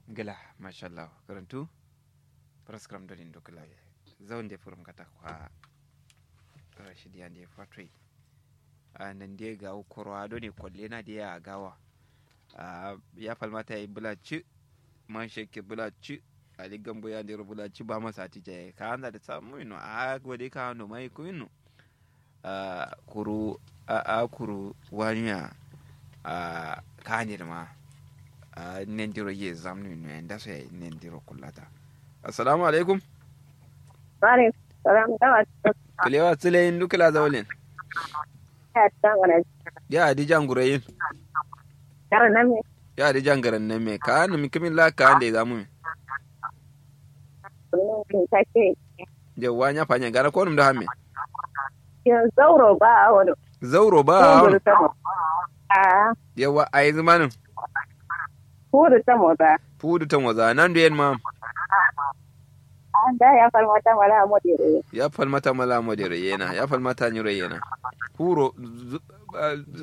gila mashallah karantu praskram dolin dokula zaunde furum kata kwa rashidi ande fatoi a nan dai ga korwa do ne kwalle na da ya gawa ya falmata ya yi bulaci man sheke bulaci ali gambo ya ndero bulaci ba masa ti jaye ka anda da samu ino a gode ka no mai ku ino kuru a kuru wanya a kanir ma a nendiro ye zamnu ino enda so ya nendiro kullata assalamu alaikum Vale, salam dawa. kulewa tsile yin dukula zaulin Ya ta wala. ya adijan gurayin Kara nan me ya adijan garan nan me ka hannu mikimin la ka ande zamu mi sunan kin take. je wanya fanya gara ko num da hamme Kin zauro ba a wani. zauro ba Kudu ta mo. A yawa ai zamanin kudu ta mo ba. fudu tan waza nan da yen ma An da ya fal wata wala mo dire. ya falmata mala modere yena ya falmata nyure yena huro zu- ah,